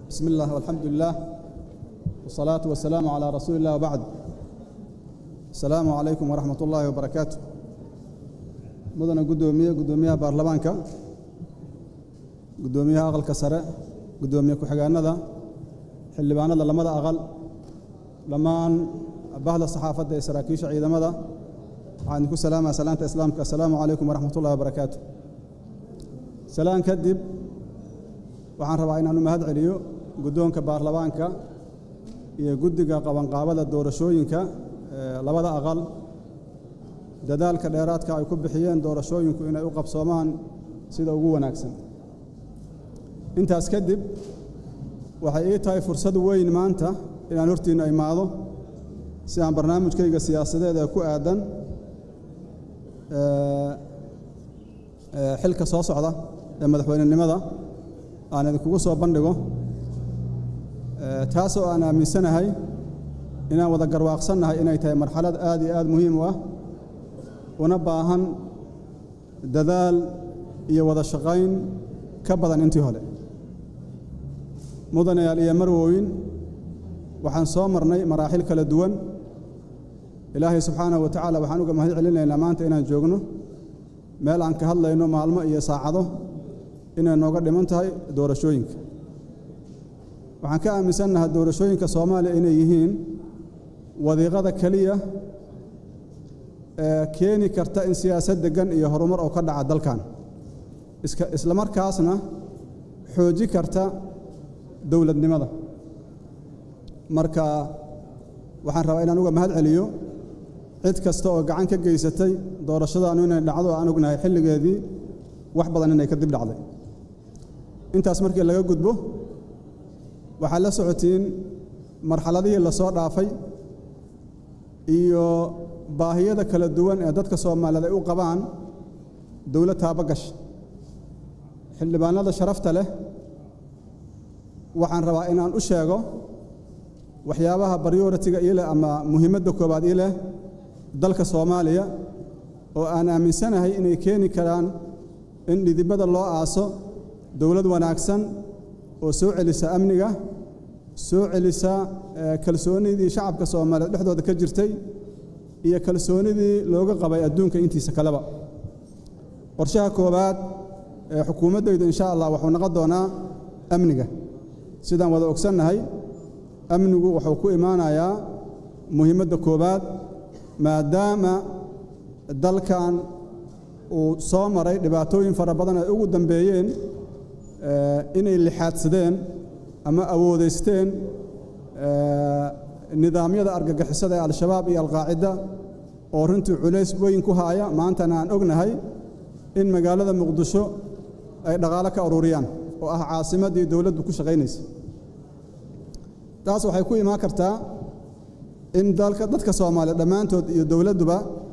بسم الله والحمد لله والصلاة والسلام على رسول الله وبعد السلام عليكم ورحمة الله وبركاته مدن قدومية قدومية بارلمانكا قدومية أغل كسرة قدومية كحقانا ذا حلبانا ذا لماذا أغل لمان بهذا الصحافة دي سراكيش عيدا ماذا عندكم سلامة سلامة إسلامك السلام عليكم ورحمة الله وبركاته سلام كدب waxaan rabaa inaanu mahad celiyo guddoonka baarlamaanka iyo guddiga qabanqaabada doorashooyinka labada aqal dadaalka dheeraadka ay ku bixiyeen doorashooyinku inay u qabsoomaan sida ugu wanaagsan intaas kadib waxay ii tahay fursad weyn maanta inaan hortiinna imaado si aan barnaamijkayga siyaasadeed ee ku aadan xilka soo socda ee madaxweynenimada aan idinkugu soo bandhigo taasoo aan aaminsanahay inaan wada garwaaqsannahay inay tahay marxalad aad iyo aad muhiim u ah una baahan dadaal iyo wada shaqayn ka badan intii hore mudanayaal iyo marwooyin waxaan soo marnay maraaxil kala duwan ilaahay subxaanahu wa tacaala waxaan uga mahad celinaynaa maanta inaan joogno meel aan ka hadlayno maalmo iyo saacado inay nooga dhiman tahay doorashooyinka waxaan ka aaminsannahay doorashooyinka soomaaliya inay yihiin wadiiqada keliya ee keeni karta in siyaasad deggan iyo horumar oo ka dhaca dalkan isla markaasna xooji karta dowladnimada marka waxaan rabaa inaan uga mahad celiyo cid kasta oo gacan ka geysatay doorashadaanu inay dhacdo aan ognahay xilligeedii wax badan inay ka dib dhacday intaas markii laga gudbo waxaad la socotiin marxaladihii la soo dhaafay iyo baahiyada kala duwan ee dadka soomaaliyeed ay u qabaan dowlad taabagash xildhibaanada sharafta leh waxaan rabaa inaan u sheego waxyaabaha baryoritiga ii leh ama muhiimadda koowaad ii leh dalka soomaaliya oo aan aaminsanahay inay keeni karaan in dhidibada loo aaso dowlad wanaagsan oo soo celisa amniga soo celisa kalsoonidii shacabka soomaaliyeed dhexdooda ka jirtay iyo kalsoonidii looga qabay adduunka intiisa kaleba qorshaha koowaad ee xukuumaddaydu insha allah wuxuu noqon doonaa amniga sidaan wada ogsannahay amnigu wuxuu ku imaanayaa muhiimadda koowaad maadaama dalkan uu soo maray dhibaatooyin fara badan ay ugu dambeeyeen inay lixaadsadeen ama awoodaysteen nidaamyada argagixisada ee al-shabaab iyo alqaacida oo runtii culays weyn ku haaya maantana aan ognahay in magaalada muqdisho ay dhaqaalo ka ururiyaan oo ah caasimaddii dowladdu ku shaqaynaysa taas waxay ku imaan kartaa in dalka dadka soomaaliya dhammaantood iyo dowladduba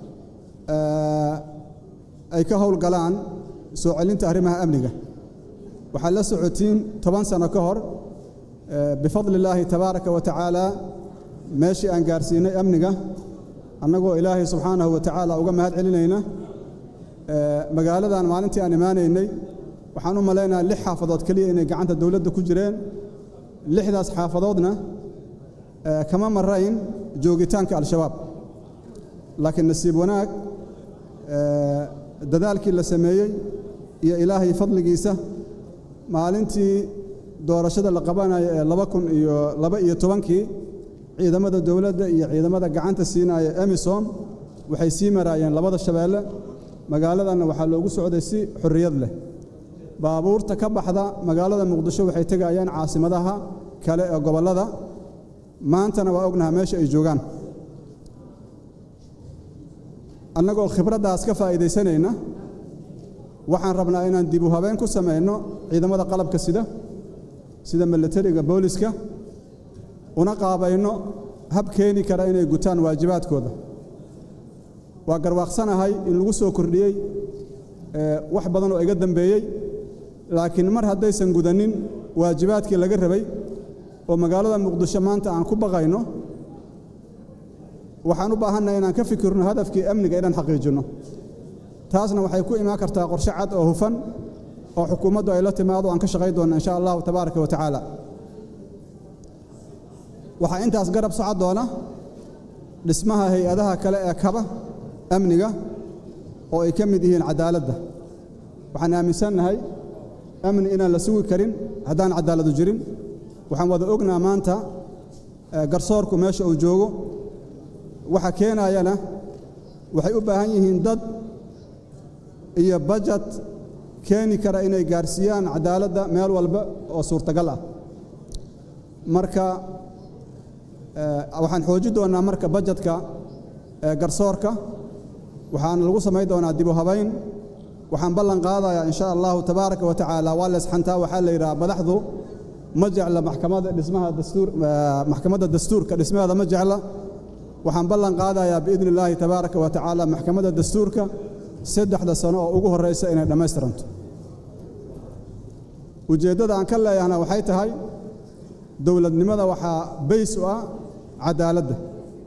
ay ka howlgalaan soo celinta arrimaha amniga waxaad la socotiin toban sano ka hor bifadli illaahi tabaaraka wa tacaala meeshii aan gaarsiinay amniga annagoo ilaahay subxaanahu wa tacaala uga mahad celinayna magaaladan maalintii aan imaanaynay waxaan u malaynaha lix xaafadood keliya inay gacanta dowladda ku jireen lixdaas xaafadoodna kama marayn joogitaanka al-shabaab laakiin nasiib wanaag dadaalkii la sameeyey iyo ilaahay fadligiisa maalintii doorashada la qabanayo ee laba kun iyo laba iyo tobankii ciidamada dowladda iyo ciidamada gacanta siinaya emisom waxay sii maraayeen labada shabeelle magaaladanna waxaa loogu socday si xorriyad leh baabuurta ka baxda magaalada muqdisho waxay tegayaan caasimadaha kale ee gobollada maantana waa ognaha meesha ay joogaan annagoo khibraddaas ka faa'iidaysanayna waxaan rabnaa inaan dib u habeen ku samayno ciidamada qalabka sida sida milatariga booliska una qaabayno hab keeni kara inay gutaan waajibaadkooda waa garwaaqsanahay in lagu soo kordhiyey wax badan oo iga dambeeyey laakiin mar haddaysan gudanin waajibaadkii laga rabay oo magaalada muqdisho maanta aan ku baqayno waxaan u baahannahay inaan ka fikirno hadafkii amniga inaan xaqiijinno taasna waxay ku imaan kartaa qorshe cad oo hufan oo xukuumaddu ay la timaado aan ka shaqayn doonna insha allahu tabaaraka wa tacaala waxaa intaas garab socon doona dhismaha hay-adaha kale ee kaba amniga oo ay ka mid yihiin cadaaladda waxaan aaminsannahay amni inaan la sugi karin haddaan cadaaladu jirin waxaan wada ognaa maanta garsoorku meesha uu joogo waxa keenayana waxay u baahan yihiin dad iyo bajet keeni kara inay gaarsiiyaan cadaaladda meel walba oo suurtagal ah marka waxaan xoojin doonnaa marka bajetka garsoorka waxaana lagu samayn doonaa dib u habayn waxaan ballan qaadayaa in sha allahu tabaaraka wa tacaala waa leesxantaa waxaa la yidhaha madaxdu ma jecla maxkamadda dhismaha dastuur maxkamadda dastuurka dhismaheeda ma jecla waxaan ballan qaadayaa biidni illaahi tabaaraka wa tacaala maxkamadda dastuurka saddexda sano oo ugu horraysa inay dhammaystiranto ujeeddada aan ka leeyahna waxay tahay dowladnimada waxaa bays u ah cadaaladda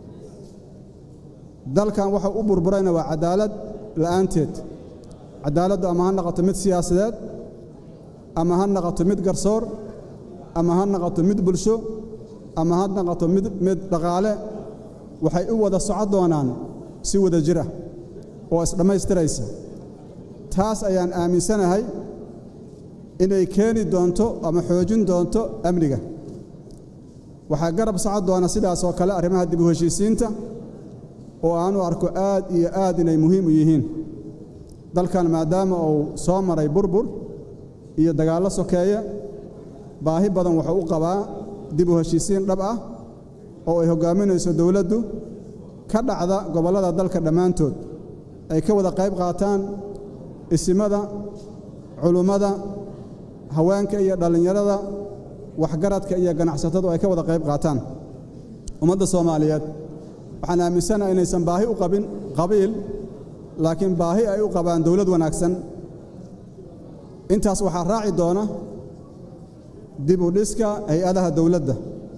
dalkan waxa u burburayna waa cadaalad la'aanteed cadaaladdu ama ha noqoto mid siyaasadeed ama ha noqoto mid garsoor ama ha noqoto mid bulsho ama ha noqoto mid mid dhaqaale waxay u wada soco doonaan si wada jir ah oo isdhammaystiraysa taas ayaan aaminsanahay inay keeni doonto ama xoojin doonto amniga waxaa garab socon doona sidaas oo kale arrimaha dib u heshiisiinta oo aanu arko aad iyo aad inay muhiim u yihiin dalkan maadaama uu soo maray burbur iyo dagaallo sokeeye baahi badan wuxuu u qabaa dib u heshiisiin dhab ah oo ay hoggaaminayso dowladdu ka dhacda gobollada dalka dhammaantood ay ka wada qayb qaataan isimada culummada haweenka iyo dhallinyarada waxgaradka iyo ganacsatadu ay ka wada qayb qaataan ummadda soomaaliyeed waxaan aaminsanaha inaysan baahi u qabin qabiil laakiin baahi ay u qabaan dowlad wanaagsan intaas waxaa raaci doona dib u dhiska hay-adaha dowladda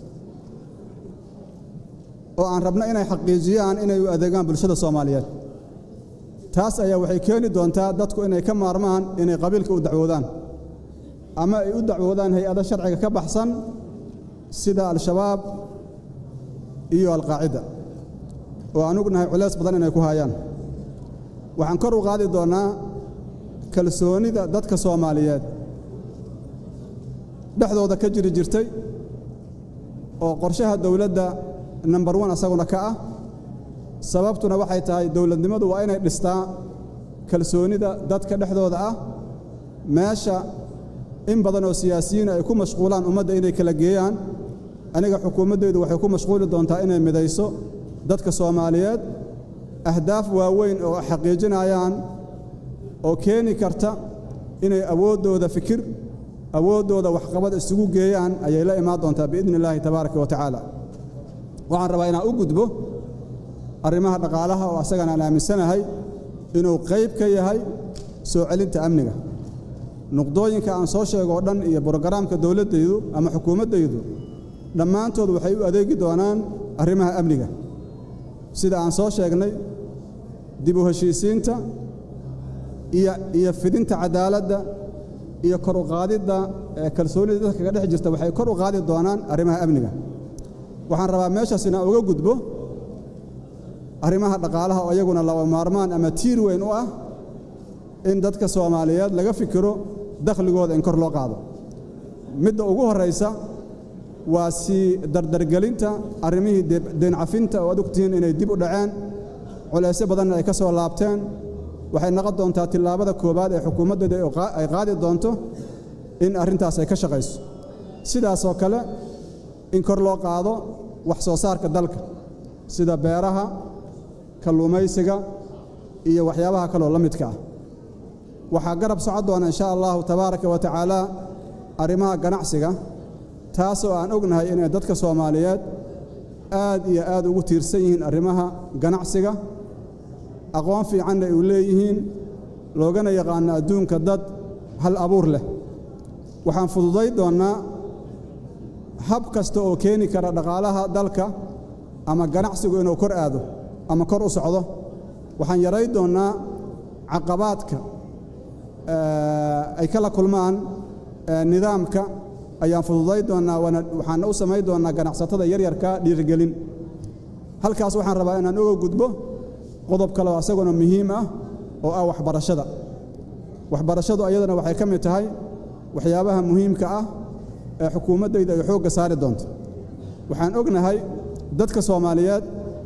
oo aan rabno inay xaqiijiyaan inay u adeegaan bulshada soomaaliyeed taas ayaa waxay keeni doontaa dadku inay ka maarmaan inay qabiilka u dacwoodaan ama ay u dacwoodaan hay-ado sharciga ka baxsan sida al-shabaab iyo alqaacida oo aan ognahay culays badan inay ku hayaan waxaan kor u qaadi doonnaa kalsoonida dadka soomaaliyeed dhexdooda ka jiri jirtay oo qorshaha dowladda nambar wan asaguna ka ah sababtuna waxay tahay dowladnimadu waa inay dhistaa kalsoonida dadka dhexdooda ah meesha in badan oo siyaasiyiina ay ku mashquulaan ummadda inay kala geeyaan aniga xukuumaddaydu waxay ku mashquuli doontaa inay midayso dadka soomaaliyeed ahdaaf waaweyn oo xaqiijinayaan oo keeni karta inay awooddooda fikir awooddooda waxqabad isugu geeyaan ayay la imaan doontaa biidni illaahi tabaaraka wa tacaala waxaan rabaa inaan u gudbo arrimaha dhaqaalaha oo asagana aan aaminsanahay inuu qayb ka yahay soo celinta amniga nuqdooyinka aan soo sheego oo dhan iyo brogaraamka dowladdaydu ama xukuumaddaydu dhammaantood waxay u adeegi doonaan arrimaha amniga sida aan soo sheegnay dib u heshiisiinta iyo iyo fidinta cadaaladda iyo kor u qaadidda kalsoonida dadka kaga dhex jirta waxay kor u qaadi doonaan arrimaha amniga waxaan rabaa meeshaas inaan uga gudbo arrimaha dhaqaalaha oo iyaguna laba maarmaan ama tiir weyn u ah in dadka soomaaliyeed laga fikiro dakhligooda in kor loo qaado midda ugu horraysa waa sii dardargelinta arrimihii deencafinta oo ad ogtihiin inay dib u dhaceen culaysyo badanna ay ka soo laabteen waxay noqon doontaa tillaabada koowaad ee xukuumaddeeda ay qaadi doonto in arrintaas ay ka shaqayso sidaasoo kale in kor loo qaado wax soo saarka dalka sida beeraha kalluumaysiga iyo waxyaabaha kaloo la midka ah waxaa garab socon doona in sha allahu tabaaraka wa tacaala arrimaha ganacsiga taasoo aan ognahay inay dadka soomaaliyeed aad iyo aad ugu tiirsan yihiin arrimaha ganacsiga aqoon fiicanna ay u leeyihiin loogana yaqaano adduunka dad hal abuur leh waxaan fududay doonnaa hab kasta oo keeni kara dhaqaalaha dalka ama ganacsigu inuu kor aado ama kor u socdo waxaan yaray doonnaa caqabaadka ay kala kulmaan nidaamka ayaan fududay doonnaa waxaana u samayn doonnaa ganacsatada yaryarka dhiirigelin halkaas waxaan rabaa inaan uga gudbo qodob kale oo asaguna muhiim ah oo ah waxbarashada waxbarashadu ayadana waxay ka mid tahay waxyaabaha muhiimka ah ee xukuumaddayda ay xoogga saari doonto waxaan ognahay dadka soomaaliyeed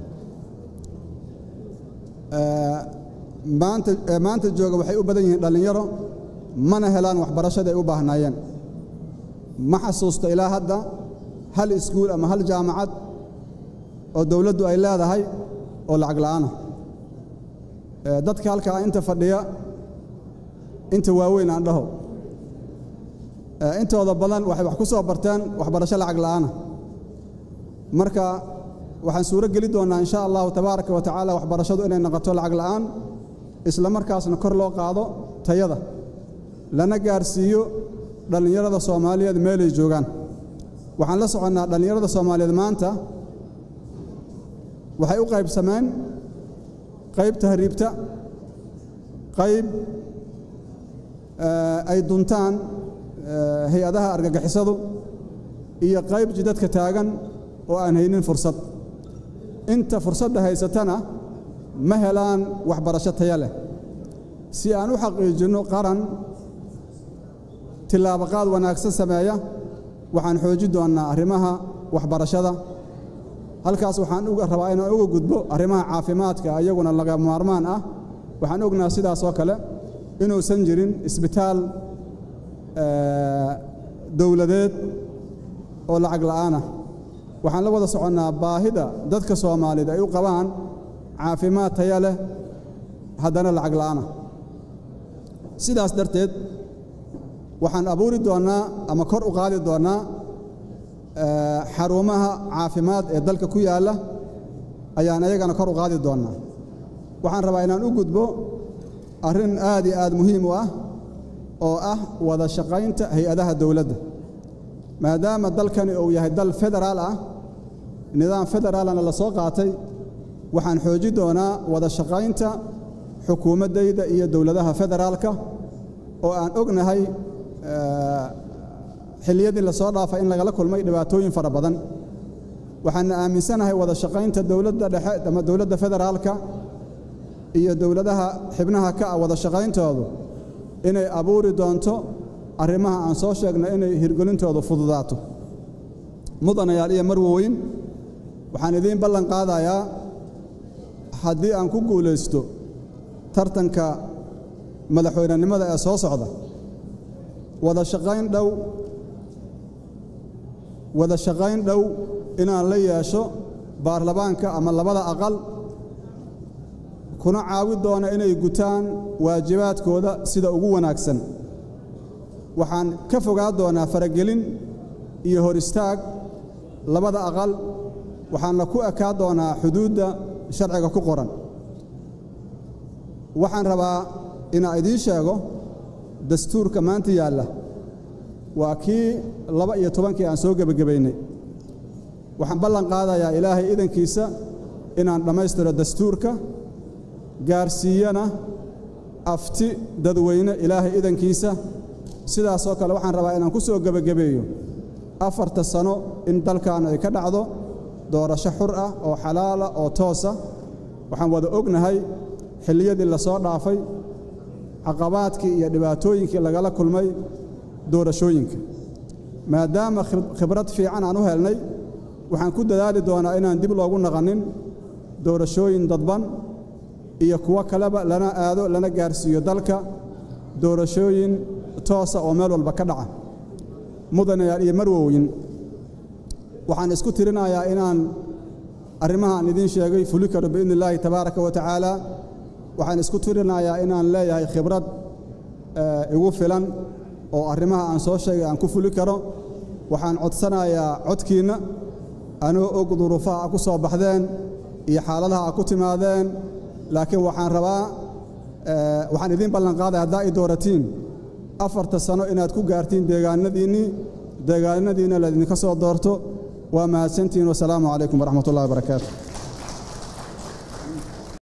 maanta maanta jooga waxay u badan yihiin dhallinyaro mana helaan waxbarashada ay u baahnaayeen ma xasuusto ilaa hadda hal iskuul ama hal jaamacad oo dowladdu ay leedahay oo lacag la'aana dadka halkaa inta fadhiya inta waaweyn aan dhaho intooda badan waxay wax ku soo barteen waxbarasho lacag la'aana marka waxaan suuro geli doonnaa in sha allahu tabaaraka wa tacaala waxbarashadu inay noqoto lacag la'aan isla markaasna kor loo qaado tayada lana gaarsiiyo dhallinyarada soomaaliyeed meelay joogaan waxaan la soconnaa dhallinyarada soomaaliyeed maanta waxay u qaybsameen qayb tahriibta qayb ay duntaan hay-adaha argagixisadu iyo qayb jidadka taagan oo aan haynin fursad inta fursadda haysatana ma helaan waxbarasho taya leh si aan u xaqiijinno qaran tillaabaqaad wanaagsan sameeya waxaan xoojin doonnaa arrimaha waxbarashada halkaas waxaan uga rabaa inaan uga gudbo arrimaha caafimaadka iyaguna laga maarmaan ah waxaan ognaha sidaas oo kale inuusan jirin isbitaal dowladeed oo lacag la'aanah waxaan la wada soconnaa baahida dadka soomaaliyeed ay u qabaan caafimaad taya leh haddana lacag la'aanah sidaas darteed waxaan abuuri doonnaa ama kor u qaadi doonnaa xarumaha caafimaad ee dalka ku yaalla ayaan ayagana kor u qaadi doonnaa waxaan rabaa inaan u gudbo arrin aad iyo aad muhiim u ah oo ah wada shaqaynta hay-adaha dowladda maadaama dalkani uu yahay dal federaal ah nidaam federaalana la soo qaatay waxaan xooji doonaa wada shaqaynta xukuumaddayda iyo dowladaha federaalka oo aan ognahay xilliyadii la soo dhaafay in lagala kulmay dhibaatooyin fara badan waxaana aaminsanahay wada shaqaynta dowladda dhexe ama dowladda federaalka iyo dowladaha xibnaha ka ah wada shaqayntoodu inay abuuri doonto arrimaha aan soo sheegnay inay hirgelintoodu fududaato mudanayaal iyo marwoweyn waxaan idiin ballan qaadayaa haddii aan ku guulaysto tartanka madaxweynenimada ee soo socda wada shaqayn dhow wada shaqayn dhow inaan la yeesho baarlamaanka ama labada aqal kuna caawi doona inay gutaan waajibaadkooda sida ugu wanaagsan waxaan ka fogaa doonaa faragelin iyo hor istaag labada aqal waxaanna ku ekaa doonaa xuduudda sharciga ku qoran waxaan rabaa inaan idiin sheego dastuurka maanta yaalla waa kii laba iyo tobankii aan soo gebagabaynay waxaan ballan qaadayaa ilaahay idankiisa inaan dhammaystiro dastuurka gaarsiiyana afti dadweyne ilaahay idankiisa sidaasoo kale waxaan rabaa inaan ku soo gebagabeeyo afarta sano in dalkan ay ka dhacdo doorasho xur ah oo xalaala oo toosa waxaan wada ognahay xilliyadii la soo dhaafay caqabaadkii iyo dhibaatooyinkii lagala kulmay doorashooyinka maadaama khibrad fiican aan u helnay waxaan ku dadaali doonaa inaan dib loogu naqanin doorashooyin dadban iyo kuwo kaleba lana aado lana gaarsiiyo dalka doorashooyin toosa oo meel walba ka dhaca mudanayaal iyo marwoyin waxaan isku tirinayaa inaan arrimahaan idiin sheegay fuli karo biidni illaahi tabaaraka wa tacaala waxaan isku tirinayaa inaan leeyahay khibrad igu filan oo arrimaha aan soo sheegay aan ku fuli karo waxaan codsanayaa codkiinna anoo og duruufaha a ku soo baxdeen iyo xaaladaha a ku timaadeen laakiin waxaan rabaa waxaan idiin ballanqaaday haddaa i dooratiin afarta sano inaad ku gaartiin deegaanadiinnii deegaanadiinna laydinka soo doorto waa mahadsantihiin wasalaamu calaykum waraxmat ullahi wabarakaatu